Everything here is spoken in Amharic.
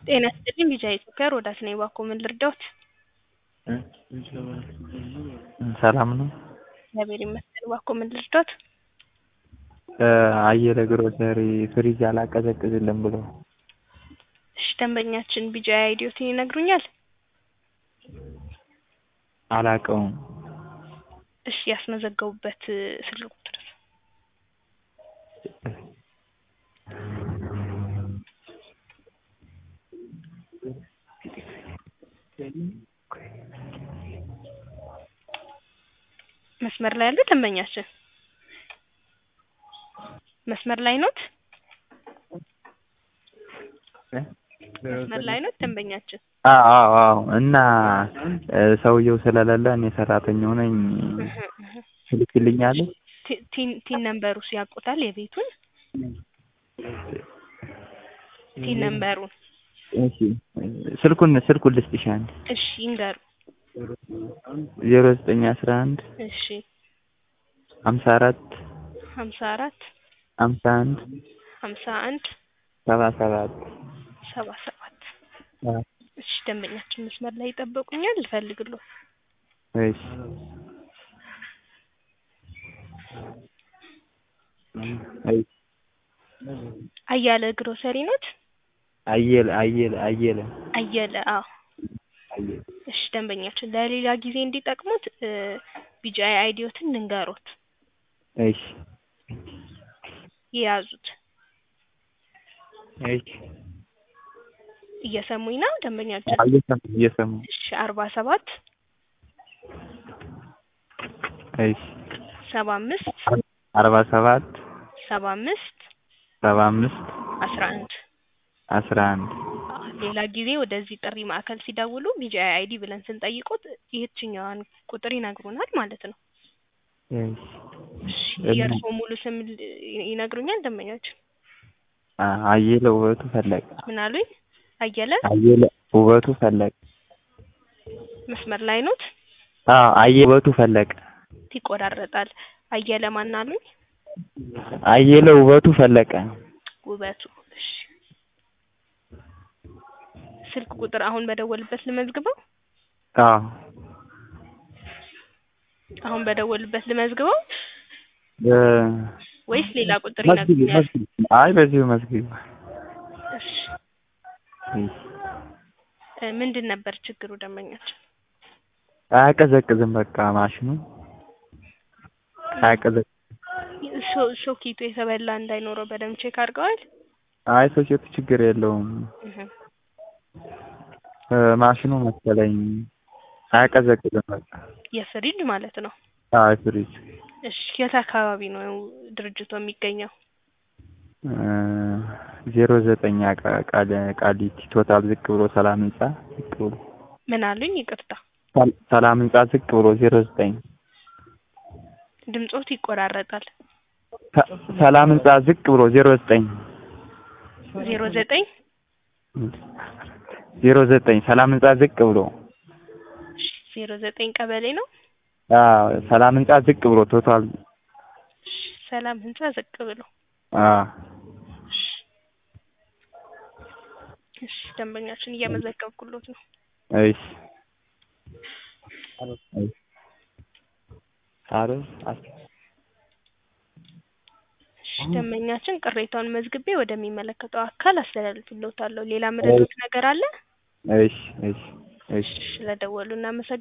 ጤና ይስጥልኝ ቢጃ ኢትዮጵያ ሮዳስ ነኝ። እባክዎ ምን ልርዳዎት? ሰላም ነው? እግዚአብሔር ይመስገን። እባክዎ ምን ልርዳዎት? አየለ ግሮሰሪ ፍሪጅ አላቀዘቅዝልም ብሎ እሺ ደንበኛችን ቢጃ አይዲዎትን ይነግሩኛል? አላቀውም። እሺ ያስመዘገቡበት ስልክ ቁጥር መስመር ላይ ያሉ ደንበኛችን መስመር ላይ ኖት? መስመር ላይ ኖት ደንበኛችን? አዎ አዎ አዎ እና ሰውየው ስለሌለ እኔ ሰራተኛው ነኝ ትልክልኛለህ? ቲ- ቲን ቲን ነምበሩስ ያውቁታል የቤቱን ቲን ነምበሩን? እሺ ስልኩን ስልኩን ልስጥሽ አንዴ እሺ ይንገሩ። ዜሮ ዘጠኝ አስራ አንድ እሺ ሀምሳ አራት ሀምሳ አራት ሀምሳ አንድ ሀምሳ አንድ ሰባ ሰባት ሰባ ሰባት እሺ ደንበኛችን መስመር ላይ ይጠብቁኛል ልፈልግልዎ እሺ እሺ አያለ ግሮሰሪ ኖት? አየለ አየለ አየለ አየለ አዎ አየለ እሺ ደንበኛችን ለሌላ ጊዜ እንዲጠቅሙት ቢጂአይ አይዲዎትን ልንገሮት እሺ የያዙት እሺ እየሰሙኝ ነው ደንበኛችን? እየሰማሁ እየሰማሁ እሺ አርባ ሰባት እሺ ሰባ አምስት አርባ ሰባት ሰባ አምስት ሰባ አምስት አስራ አንድ አስራ አንድ ሌላ ጊዜ ወደዚህ ጥሪ ማዕከል ሲደውሉ ቢጂአይ አይዲ ብለን ስንጠይቁት ይህችኛዋን ቁጥር ይነግሩናል ማለት ነው። እሺ የእርስዎ ሙሉ ስም ል- ይነግሩኛል ደንበኛችን? አ- አየለ ውበቱ ፈለቀ ምን አሉኝ? አየለ አየለ ውበቱ ፈለቀ መስመር ላይ ኖት? አዎ አየለ ውበቱ ፈለቀ ይቆራረጣል። አየለ ማን አሉኝ? አየለ ውበቱ ፈለቀ ውበቱ እሺ ስልክ ቁጥር አሁን በደወልበት ልመዝግበው? አዎ አሁን በደወልበት ልመዝግበው እ ወይስ ሌላ ቁጥር መዝግቢ ይነግሩኛል? መዝግቢ አይ በዚሁ መዝግቢ እሺ እሺ እ ምንድን ነበር ችግሩ ደንበኛችን? አያቀዘቅዝም በቃ ማሽኑ አያቀዘቅዝም ሶ- ሶኬቱ የተበላ እንዳይኖረው በደንብ ቼክ አድርገዋል? አይ ሶኬቱ ችግር የለውም እህ እ ማሽኑ መሰለኝ አያቀዘቅዝም በቃ የፍሪጅ ማለት ነው። አይ ፍሪጅ እሺ የት አካባቢ ነው ድርጅቱ የሚገኘው? እ ዜሮ ዘጠኝ ቃ- ቃል- ቃሊቲ ቶታል ዝቅ ብሎ ሰላም ህንጻ ዝቅ ብሎ ምን አሉኝ? ይቅርታ ሰል- ሰላም ህንጻ ዝቅ ብሎ ዜሮ ዘጠኝ ድምጾት ይቆራረጣል። ሰ- ሰላም ህንጻ ዝቅ ብሎ ዜሮ ዘጠኝ ዜሮ ዘጠኝ ዜሮ ዘጠኝ ሰላም ህንጻ ዝቅ ብሎ እሺ ዜሮ ዘጠኝ ቀበሌ ነው። አዎ ሰላም ህንጻ ዝቅ ብሎ ቶታል እሺ ሰላም ህንጻ ዝቅ ብሎ አዎ እሺ እሺ ደንበኛችን እየመዘገብኩሎት ነው። እሺ እሺ አረ አስ እሺ ደንበኛችን ቅሬታውን መዝግቤ ወደሚመለከተው አካል አስተላልፍልዎታለሁ። ሌላ ምረጡት ነገር አለ? እሺ እሺ እሺ ስለደወሉ እናመሰግናለን።